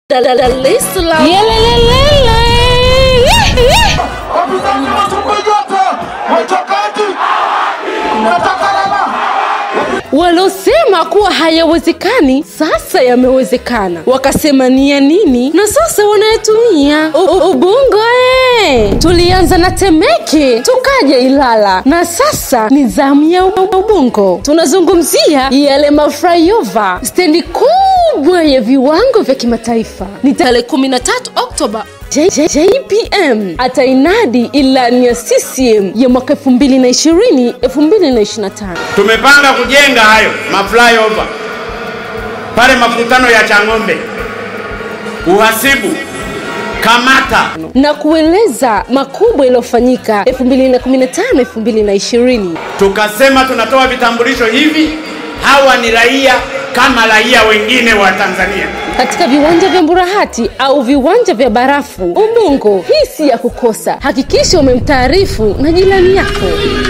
Dar es Salaam. Yelelelele. Wapinzani wasukuma yote wachakaji, nataka lala. Walosema kuwa hayawezekani sasa yamewezekana, wakasema ni ya nini na sasa wanayatumia. U- u- Ubungo eh! Tulianza na Temeke tukaja Ilala na sasa ni zamu ya U- Ubungo. Tunazungumzia yale maflyover, stendi kubwa ya viwango vya kimataifa. Ni tarehe 13 Oktoba J- J- JPM atainadi ilani ya CCM ya mwaka 2020 2025. Tumepanga kujenga hayo maflyover pale makutano ya Chang'ombe, uhasibu, Kamata, na kueleza makubwa yaliyofanyika 2015 2020 tukasema tunatoa vitambulisho hivi, hawa ni raia kama raia wengine wa Tanzania. katika viwanja vya Mburahati au viwanja vya barafu Ubungo. Hii si ya kukosa, hakikisha umemtaarifu na jirani yako.